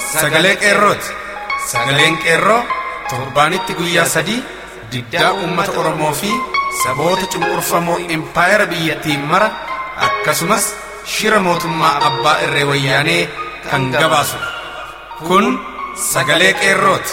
sagalee qeerrooti. Sagaleen qeerroo torbaanitti guyyaa sadii diddaa uummata Oromoo fi saboota cunqurfamoo impaayera biyyattiin mara akkasumas shira mootummaa abbaa irree wayyaanee kan gabaasudha. Kun sagalee qeerrooti.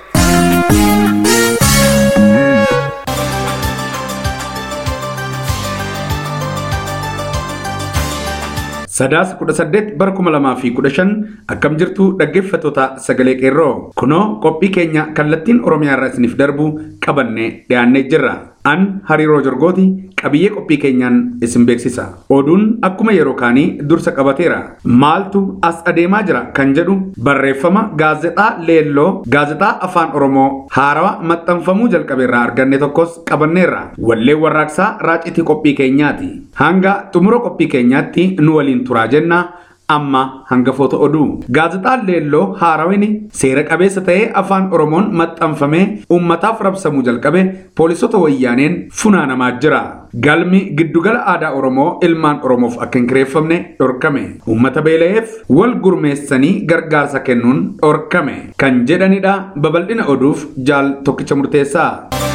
Sadaasa kudha saddeet bara kuma lamaa fi kudha shan akkam jirtu dhaggeeffattoota sagalee qeerroo kunoo qophii keenya kallattiin oromiyaa irraa isiniif darbu qabannee dhiyaannee jirra. An hariiroo jorgooti qabiyyee qophii keenyaan isin beeksisa. Oduun akkuma yeroo kaanii dursa qabateera. Maaltu as adeemaa jira kan jedhu barreeffama gaazexaa leelloo gaazexaa afaan oromoo haarawaa maxxanfamuu jalqabeerraa arganne tokkos qabanneerra. Wallee warraaqsaa raacitii qophii keenyaati. Hanga xumura qophii keenyaatti nu waliin turaa jenna. amma hangafoota oduu gaazexaan leelloo haarawini seera qabeessa ta'ee afaan oromoon maxxanfamee uummataaf rabsamuu jalqabe poolisota wayyaaneen funaanamaa jira galmi giddugala aadaa oromoo ilmaan oromoof akka hin kireeffamne dhorkame uummata beela'eef wal gurmeessanii gargaarsa kennuun dhorkame kan jedhanidha babal'ina oduuf jaal tokkicha murteessaa.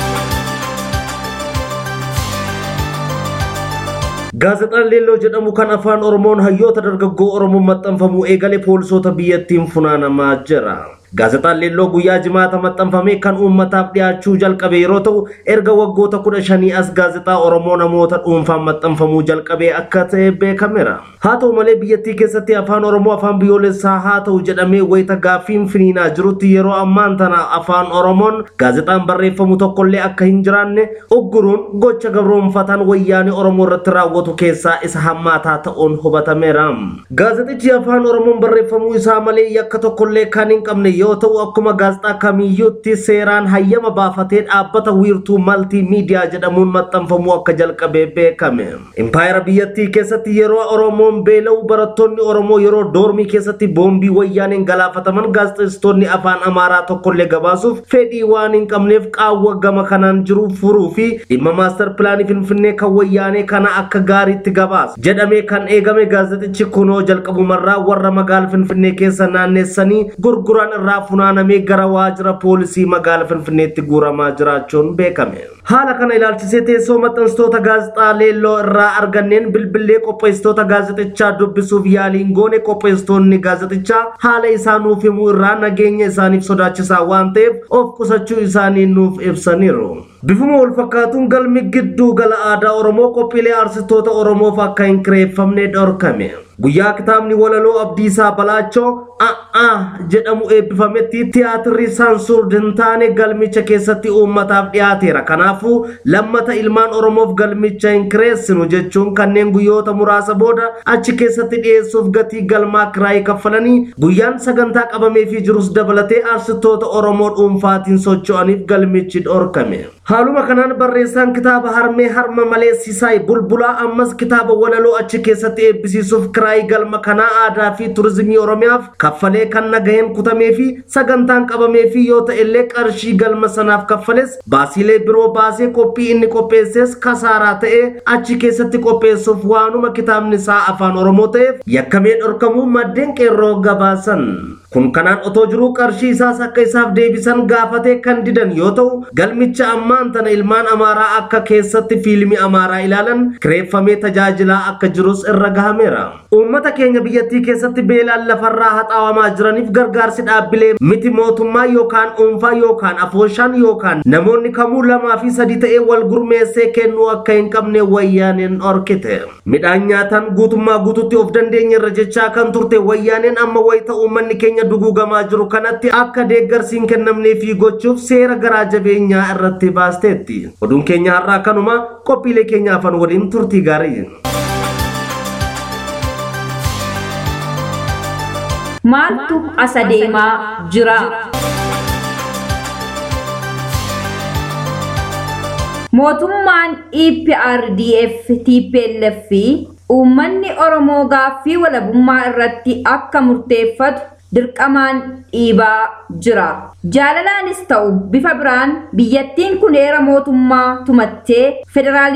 Gaazexaan Leelloo jedhamu kan afaan Oromoon hayyoota dargaggoo Oromoon maxxanfamu eegalee poolisoota biyyattiin funaanamaa jira. Gaazexaan Leelloo guyyaa jimaata maxxanfame kan uummataaf dhiyaachuu jalqabe yeroo ta'u erga waggoota kudha shanii as gaazexaa Oromoo namoota dhuunfaan maxxanfamuu jalqabee akka ta'e beekameera. Haa ta'u malee biyyattii keessatti afaan Oromoo afaan biyyoolessaa haa ta'u jedhamee wayita gaaffiin finiinaa jirutti yeroo ammaan tana afaan Oromoon gaazexaan barreeffamu tokkollee akka hin jiraanne ugguruun gocha gabroonfataan wayyaanee Oromoo irratti raawwatu keessaa isa hammaataa ta'uun hubatameera. Gaazexichi afaan Oromoon barreeffamuu isaa malee yakka tokkollee kan hin qabne yoo ta'u akkuma gaazexaa kamiyyuutti seeraan hayyama baafatee dhaabbata wiirtuu maltii miidiyaa jedhamuun maxxanfamuu akka jalqabee beekame. Impaayera biyyattii keessatti yeroo Oromoon beela'u barattoonni Oromoo yeroo doormii keessatti boombii wayyaaneen galaafataman gaazexeessitoonni afaan Amaaraa tokkollee gabaasuuf fedhii waan hin qabneef qaawwa gama kanaan jiru furuu fi dhimma maastar pilaanii Finfinnee kan wayyaanee kana akka gaariitti gabaasa jedhamee kan eegame gaazexichi kunoo jalqabumarraa warra magaala Finfinnee keessa naanneessanii gurguran irraa funaanamee gara waajjira poolisii magaala Finfinneetti guuramaa jiraachuun beekame. Haala kana ilaalchisee teessoo maxxansitoota gaazexaa leelloo irraa arganneen bilbilee qopheessitoota gaazexichaa dubbisuuf yaaliin goone qopheessitoonni gaazexichaa haala isaa nuuf himuu irraa nageenya isaaniif sodaachisaa waan ta'eef of qusachuu isaanii nuuf ibsaniiru. Bifuma wal fakkaatuun galmi gidduu gala aadaa Oromoo qophiilee arsitoota Oromoof akka hin kireeffamne dhorkame. Guyyaa kitaabni walaloo Abdiisaa Balaachoo a'aa jedhamu eebbifametti tiyaatirri saansuur hin taane galmicha keessatti uummataaf dhiyaateera. Kanaafuu lammata ilmaan Oromoof galmicha hin kireessinu jechuun kanneen guyyoota muraasa booda achi keessatti dhiyeessuuf gatii galmaa kiraayii kaffalanii guyyaan sagantaa qabameefii jirus dabalatee arsitoota Oromoo dhuunfaatiin socho'aniif galmichi dhorkame. Haaluma kanaan barreessaan kitaaba harmee harma malee Sisaay Bulbulaa ammas kitaaba walaloo achi keessatti eebbisiisuuf kiraayii galma kanaa aadaa fi turizimii Oromiyaaf kaffalee kan nagaheen kutamee fi sagantaan qabamee fi yoo ta'ellee qarshii galma sanaaf kaffales baasiilee biroo baasee qophii inni qopheesses kasaaraa ta'ee achi keessatti qopheessuuf waanuma kitaabni isaa afaan Oromoo ta'eef yakkamee dhorkamuu maddeen qeerroo gabaasan. Kun kanaan otoo jiruu qarshii isaas akka isaaf deebisan gaafatee kan didan yoo ta'u galmicha ammaan tana ilmaan amaaraa akka keessatti fiilmii amaaraa ilaalan kireeffamee tajaajilaa akka jirus irra gahameera. Uummata keenya biyyattii keessatti beelaan lafarraa haxaawamaa jiraniif gargaarsi dhaabbilee miti mootummaa yookaan dhuunfaa yookaan afooshaan yookaan namoonni kamuu lamaa fi sadii ta'ee wal gurmeessee kennuu akka hin qabne wayyaaneen dhorkite. Midhaan nyaataan guutummaa guututti of dandeenya irra jechaa kan turte wayyaaneen amma wayita uummanni keenya duguugamaa jiru kanatti akka deeggarsi hin kennamnee fi gochuuf seera garaa jabeenyaa irratti baasteetti. Oduun keenya har'aa kanuma qophiilee keenya afaan waliin turtii gaarii. Maaltu as adeemaa jira? Mootummaan EPRDF TPLF fi uummanni Oromoo gaaffii walabummaa irratti akka murteeffatu dirqamaan dhiibaa jira. Jaalalaanis ta'u bifa biraan biyyattiin kun heera mootummaa tumattee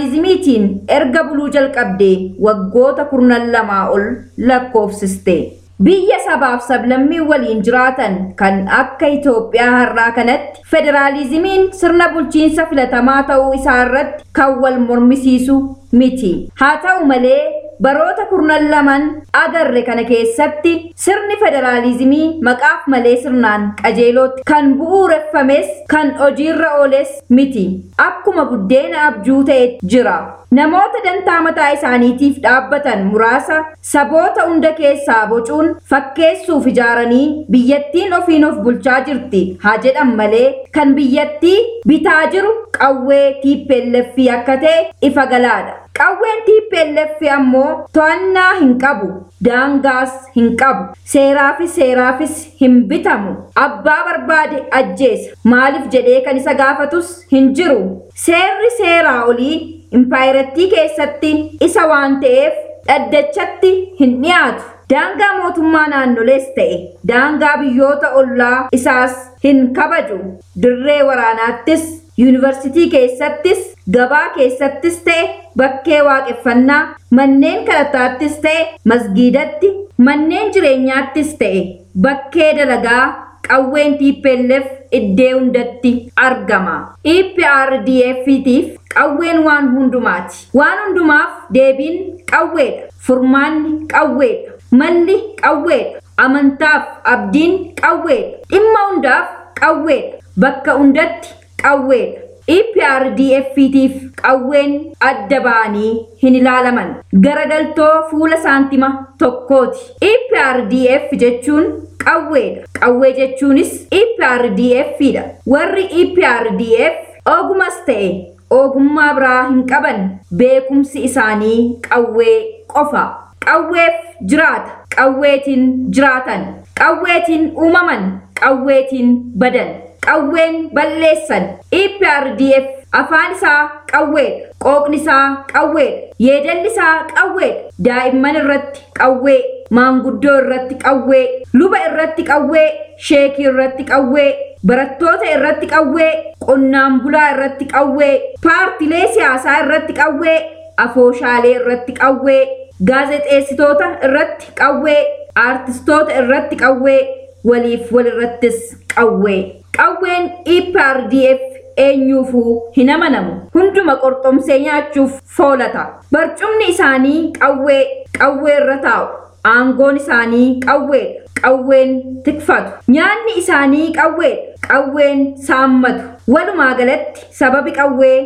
federaalizimiitiin erga buluu jalqabdee waggoota kurnan lamaa ol lakkoofsiste. biyya sabaaf sablammii waliin jiraatan kan akka Itoophiyaa har'aa kanatti federaalizimiin sirna bulchiinsa filatamaa ta'uu isaa irratti kan wal mormisiisu miti. Haa ta'u malee baroota kurnan laman agarre kana keessatti sirni federaalizimii maqaaf malee sirnaan qajeelootti kan bu'uureffames kan hojiirra ooles miti. Akkuma buddeena abjuu ta'e jira. Namoota dantaa mataa isaaniitiif dhaabbatan muraasa saboota hunda keessaa bocuun fakkeessuuf ijaaranii biyyattiin ofiin of bulchaa jirti haa jedhan malee kan biyyattii bitaa jiru qawwee TPLF akka ta'e ifa galaadha. Qawween TPLF ammoo to'annaa hin qabu, daangaas hin qabu, seeraafis seeraafis hin bitamu. Abbaa barbaade ajjeesa. Maaliif jedhee kan isa gaafatus hin jiru. Seerri seeraa olii impaayirattii keessatti isa waan ta'eef dhaddachatti hin dhiyaatu. Daangaa mootummaa naannolees ta'e daangaa biyyoota ollaa isaas hin kabaju. Dirree waraanaattis yuunivarsiitii keessattis gabaa keessattis ta'e bakkee waaqeffannaa manneen kadhataattis ta'e masgiidatti manneen jireenyaattis ta'e bakkee dalagaa qawween TPLF iddee hundatti argama. EPRDF'tiif qawween waan hundumaati. Waan hundumaaf deebiin qawweedha. Furmaanni qawweedha. Malli qawweedha. Amantaaf abdiin qawweedha. Dhimma hundaaf qawweedha. Bakka hundatti qawweedha. EPRDF'tiif qawween adda ba'anii hin ilaalaman. Garagaltoo fuula saantima tokkooti. EPRDF jechuun qawweedha. Qawwee jechuunis EPRDF'dha. Warri EPRDF ogumas ta'e ogummaa biraa hin qaban beekumsi isaanii qawwee qofa. Qawweef jiraata. Qawweetiin jiraatan. Qawweetiin uumaman. Qawweetiin badan. Qawween balleessan. EPRDF afaan isaa qawweedha. Qooqni isaa qawweedha. Yeedalli isaa qawweedha. Daa'imman irratti qawwee. Maanguddoo irratti qawwee. Luba irratti qawwee. Sheekii irratti qawwee. Barattoota irratti qawwee. Qonnaan bulaa irratti qawwee. Paartilee siyaasaa irratti qawwee. Afooshaalee irratti qawwee. Gaazexeessitoota irratti qawwee. Aartistoota irratti qawwee. Waliif walirrattis qawwee. Qawween EPRDF eenyuufuu hin amanamu. Hunduma qorxomsee nyaachuuf foolata. Barcumni isaanii qawwee qawwee irra taa'u. Aangoon isaanii qawweedha. Qawween tikfatu. Nyaanni isaanii qawweedha. Qawween saammatu. Walumaa galatti sababi qawwee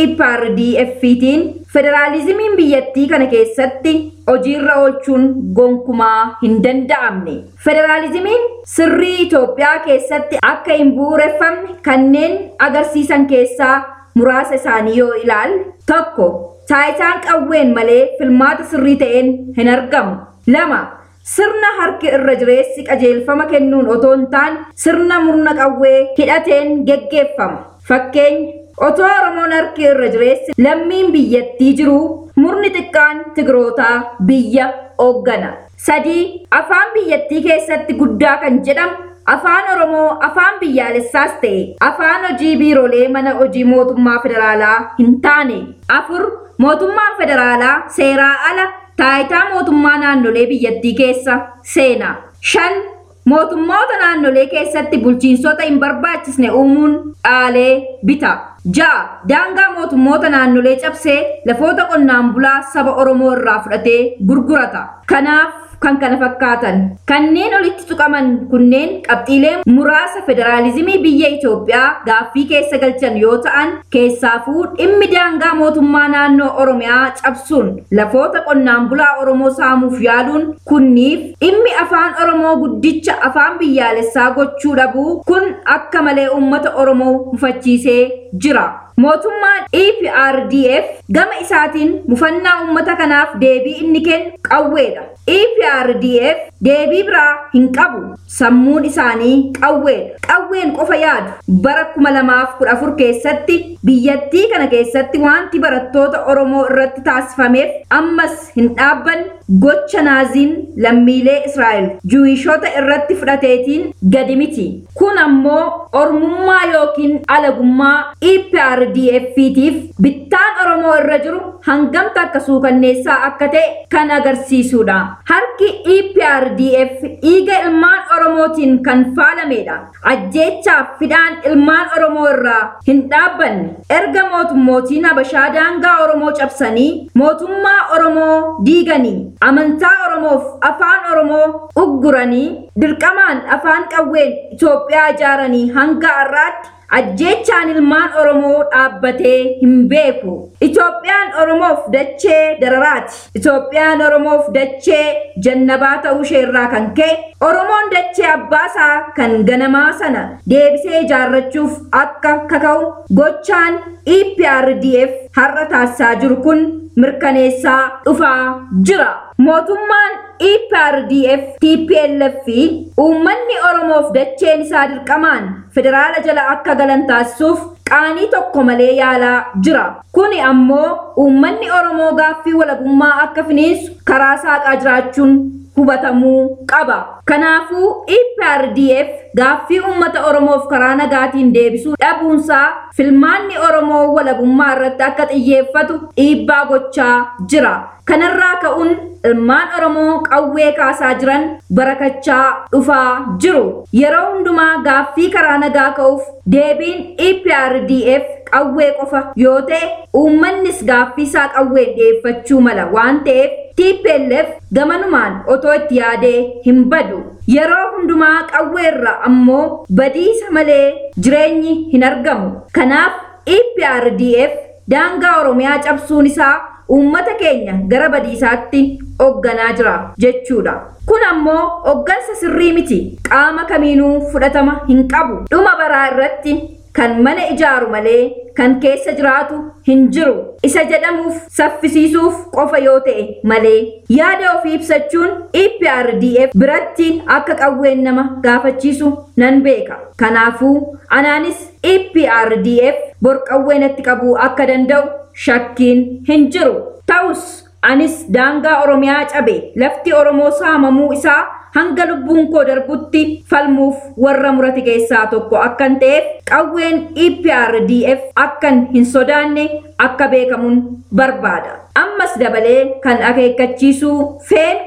EPRDF'tiin federaalizimiin biyyattii kana keessatti hojiirra oolchuun gonkumaa hin danda'amne. Federaalizimiin sirrii Itoophiyaa keessatti akka hin bu'uureffamne kanneen agarsiisan keessaa muraasa isaanii yoo ilaalle tokko taayitaan qawween malee filmaata sirrii ta'een hin argamu. Lama sirna harki irra jireessi qajeelfama kennuun otoo hin taane sirna murna qawwee hidhateen geggeeffama. Fakkeenya otoo Oromoon harki irra jireessi lammiin biyyattii jiru murni xiqqaan Tigrootaa biyya hooggana. Sadii afaan biyyattii keessatti guddaa kan jedhamu afaan Oromoo afaan biyyaalessaas ta'e afaan hojii biiroolee mana hojii mootummaa federaalaa hin taane. Afur mootummaan federaalaa seeraa ala taayitaa mootummaa naannolee biyyattii keessa seena. Shan mootummoota naannolee keessatti bulchiinsota hin barbaachisne uumuun dhaalee bita. Ja'a daangaa mootummoota naannolee cabsee lafoota qonnaan bulaa saba Oromoo irraa fudhatee gurgurata. Kanaaf kan kana fakkaatan kanneen olitti tuqaman kunneen qabxiilee muraasa federaalizimii biyya Itoophiyaa gaaffii keessa galchan yoo ta'an keessaafuu dhimmi daangaa mootummaa naannoo Oromiyaa cabsuun lafoota qonnaan bulaa Oromoo saamuuf yaaluun kunniif dhimmi afaan Oromoo guddicha afaan biyyaalessaa gochuu dhabuu kun akka malee uummata Oromoo mufachiisee jira. Mootummaan EPRDF gama isaatiin mufannaa uummata kanaaf deebii inni kennu qawweedha. EPRDF deebii biraa hin qabu. Sammuun isaanii qawweedha. Qawween qofa yaadu. Bara 2014 keessatti biyyattii kana keessatti wanti barattoota Oromoo irratti taasifameef ammas hin dhaabban gocha naaziin lammiilee Israa'el juwishoota irratti fudhateetiin gadi miti. Kun ammoo ormummaa yookiin alagummaa EPRDF'tiif bittaan Oromoo irra jiru hangamta akka suukanneessaa akka ta'e kan agarsiisudha. Harki EPRDF dhiiga ilmaan Oromootiin kan faalamedha. Ajjeechaaf fidaan ilmaan Oromoo irraa hin dhaabbanne. Erga mootummootiin Habashaa daangaa Oromoo cabsanii mootummaa Oromoo diiganii amantaa Oromoof afaan Oromoo ugguranii dirqamaan afaan qawween Itoophiyaa ijaaranii hanga har'aatti ajjeechaan ilmaan Oromoo dhaabbatee hin beeku. Itoophiyaan Oromoof dachee dararaati. Itoophiyaan Oromoof dachee jannabaa ta'uu ishee irraa kan ka'e Oromoon dachee abbaasaa kan ganamaa sana deebisee ijaarrachuuf akka kaka'u gochaan EPRDF har'a taasisaa jiru kun mirkaneessaa dhufaa jira. Mootummaan EPRDF TPLF fi uummanni Oromoof dacheen isaa dirqamaan federaala jala akka galan taasisuuf qaanii tokko malee yaalaa jira. Kuni ammoo uummanni Oromoo gaaffii walabummaa akka finiinsu karaa saaqaa jiraachuun hubatamuu qaba. Kanaafuu EPRDF gaaffii uummata Oromoof karaa nagaatiin deebisuu dhabuunsaa filmaanni Oromoo walabummaa irratti akka xiyyeeffatu dhiibbaa gochaa jira. Kanarraa ka'uun ilmaan Oromoo qawwee kaasaa jiran barakachaa dhufaa jiru. Yeroo hundumaa gaaffii karaa nagaa ka'uuf deebiin EPRDF qawwee qofa yoo ta'e uummannis gaaffii isaa qawween dhiyeeffachuu mala waan ta'eef TPLF gamanumaan otoo itti yaadee hin badu. Yeroo hundumaa qawweerra ammoo badiisa malee jireenyi hin argamu. Kanaaf EPRDF daangaa Oromiyaa cabsuun isaa uummata keenya gara badiisaatti hoogganaa jira jechuudha. Kun ammoo hooggansa sirrii miti. Qaama kamiinuu fudhatama hin qabu. Dhuma baraa irratti kan mana ijaaru malee kan keessa jiraatu hin jiru. Isa jedhamuuf saffisiisuuf qofa yoo ta'e malee yaada ofii ibsachuun EPRDF biratti akka qawween nama gaafachiisu nan beeka. Kanaafuu anaanis EPRDF bor qawwee natti qabuu akka danda'u shakkiin hin jiru. Ta'us anis daangaa Oromiyaa cabe lafti Oromoo saamamuu isaa hanga lubbuun koo darbutti falmuuf warra murate keessaa tokko akkan ta'eef qawween EPRDF akkan hin sodaanne akka beekamuun barbaada. Ammas dabalee kan akeekkachiisuu feen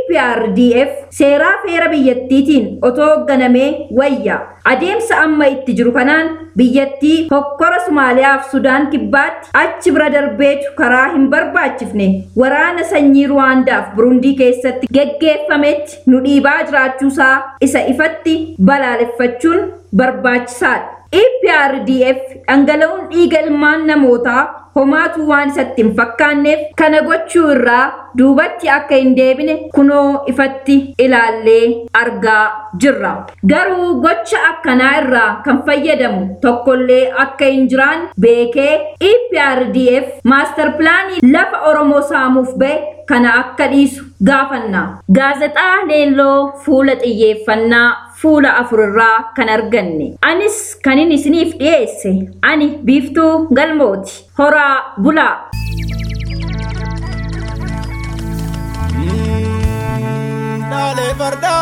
EPRDF seeraa feera biyyattiitiin otoo hoogganamee wayya. Adeemsa amma itti jiru kanaan biyyattii hokkora Somaaliyaaf Sudaan kibbaatti achi bira darbeetu karaa hin barbaachifne waraana sanyii Ruwaandaaf Burundii keessatti geggeeffametti nu dhiibaa jiraachuusaa isa ifatti balaaleffachuun barbaachisaadha. EPRDF dhangala'uun dhiiga ilmaan namootaa homaatu waan isatti hin fakkaanneef kana gochuu irraa duubatti akka hin deebine kunoo ifatti ilaallee argaa jirra. Garuu gocha akkanaa irraa kan fayyadamu tokkollee akka hin jiraan beekee EPRDF maastar pilaanii lafa Oromoo saamuuf ba'e kana akka dhiisu gaafanna. Gaazexaa leelloo fuula xiyyeeffannaa fuula afurarraa kan arganne. Anis kanin isiniif dhiyeesse ani biiftuu galmooti. Horaa bulaa. Dhaalee fardaa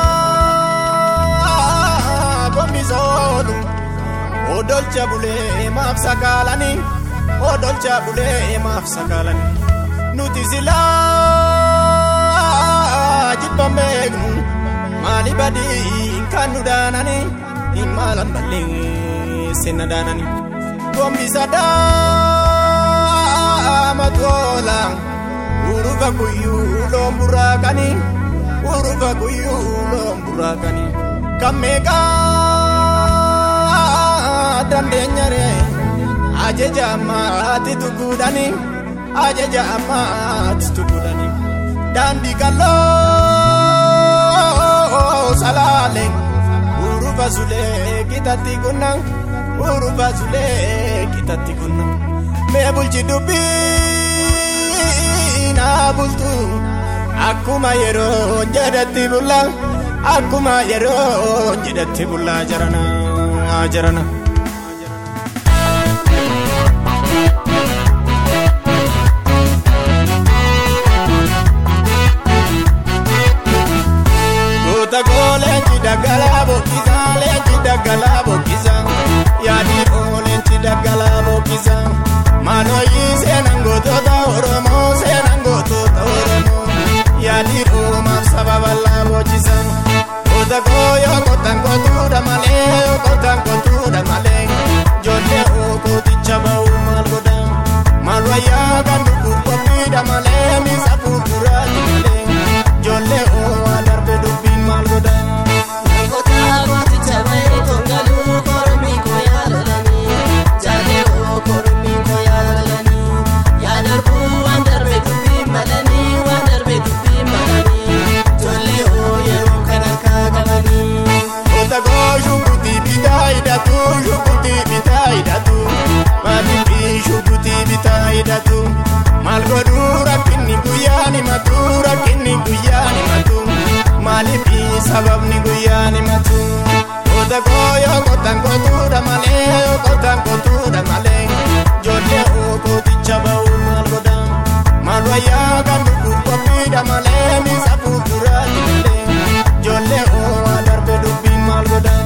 gombisa oolu odolcha bulee maaf sakaalanii odolcha bulee maaf sakaalanii nuti silaa jibba meeqnu maali badii kan nu daananii hin maalan balleessinna daananii gombisa daama toola urufa kuyyuu loon buraakanii urufa kuyyuu loon buraakanii kan meeqaa dandeenya ree ajaja ammaatti tukuudhanii ajaja ammaatti tukuudhanii daandii kalloo salaalee urufa sulee kitatti kunna urufa sulee kitatti kunna mee bulchi dubbii naa bultu akkuma yeroo jedhatti bulla akkuma yeroo jedhatti bullaa jarana jarana. daggalaa boqqisa leenci daggalaa boqqisa yaadi oo leenci daggalaa boqqisa maalooyi seenan gootota oromoo seenan gootota oromoo yaadi oo maaf saba bal'aa boqqisa goota koo yoo qotan qotuudha malee yoo qotan qotuudha malee ijoollee oo kooticha ba'uu maal godha maal wayyaa kan dhufuuf qophiidha malee miisa fuulduraati malee ijoollee oo waa darbe dubbiin maal godha. Kota koo shukutii bitaa hidhatu shukutii bitaa hidhatu maatiif shukutii bitaa hidhatu maal godhuu rakkinni guyyaan himatu rakkinni guyyaan himatu maaliif sababni guyyaan himatu kota koo yoo qotan qotuudha malee yoo qotan qotuudha malee ijoollee oo kooticha ba'uu maal godha maal wayyaa kan dhufuuf qophiidha malee miisa fuulduraati malee ijoollee oo waa darbe dubbiin maal godha.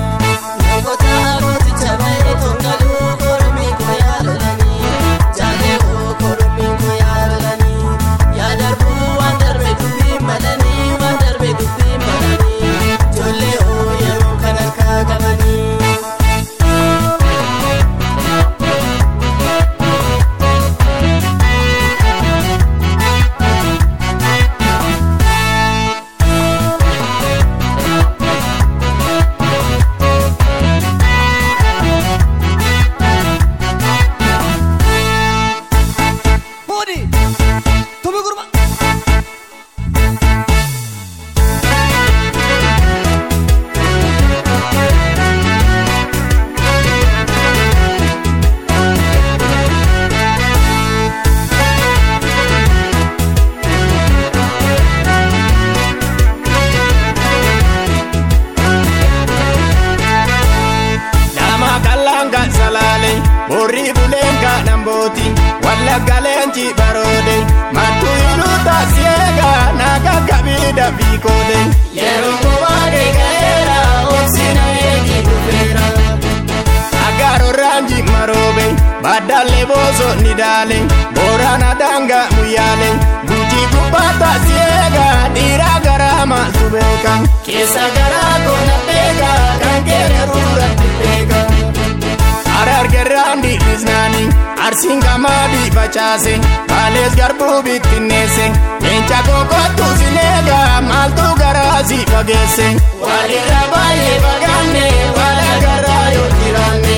Nama kalanga salale, borri bulenga namboti, walla galenji barode, matu iluta siega, naga kabida bikode. Yero kubade gaera, oksina egi kufera. Agaro ranji marobe, badale bozo nidale, borana danga muyale, guji kubata siega, dira garama subeka. Kesa gara kona pega, kankere rura pega. Arar gerrandi iznani, arsin gamadi facaase, baales garbuu bittinneesse, leenca kokotu sinega, maaltu garaasi fageesse. Walirra baay'ee fagaanne, wala garaa yoo jiraanne.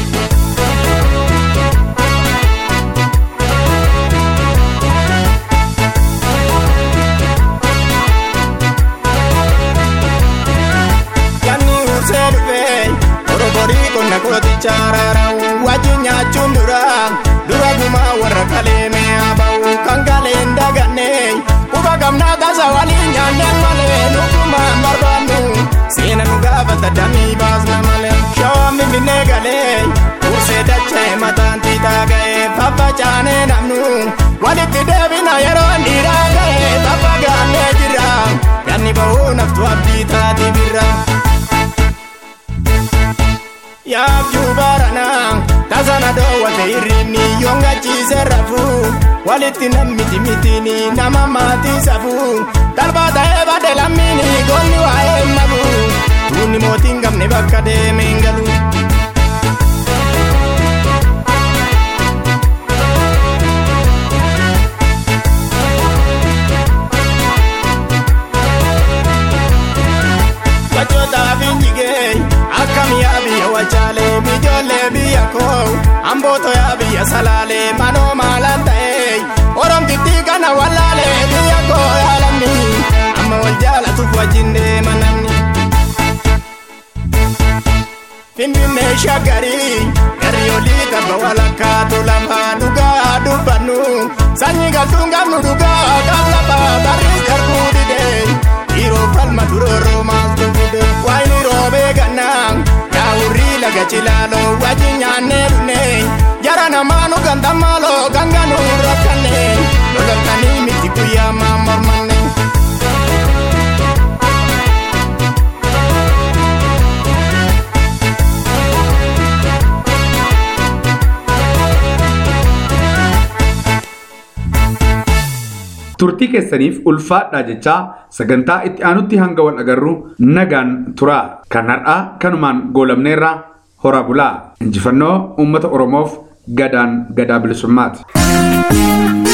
Yanni ursee dhufee oroborii qonna kooticha araara'u wajjin nyaachuun dura dura gumaa warra kalee mi'a ba'u kan kaleen daganne quba qabnaa tasa waliin nyaannee malee nutumaan barbaannu seena nu gaafata damii baasna malee shawaan finfinnee galee ursee dachee mataan tiitaa ga'ee faffacaanee namnu walitti deebina yeroo dhiiraa ga'ee faffagaannee jirra yanni ba'uu naftu abdii taati birra. yaabjuu baarana tasana dhoowwate hirribni yoongachiise rafu walitti nammiti mitini nama maatii safu talbaa ta'ee bade lammiini goonni waa'ee nabu tuunni mootiin gamne bakka deemeen galu. Wajjootaaf hin jigee akkam yaa biyya wajjaalee ijoollee biyya koo ambootoo yaa biyya salaalee manoo maalaan ta'ee oromtittii kana wallaalee biyya koo yaa lammi amma wal jaalatuuf wajjin deema namni. Finfinnee shaggarii garri olii tabba walakkaatu lama dhugaa dubbannu sanyii galtuun qabnu dhugaa qab lafaa barris darbuu didee dhiiroo falma durooroo maaltu fide waayini roobee gannaa yaa'urrii laga cilaaloo wajjin nyaannee dhufnee jara namaa nu ganta maaloo kan ganuu rakkannee lololtanii miti guyyaa maa mormanne. turtii keessaniif ulfaadhaa jechaa sagantaa itti aanutti hanga wal agarru nagaan tura kan har'aa kanumaan goolabneerra horaa bulaa injifannoo uummata oromoof gadaan gadaa bilisummaati.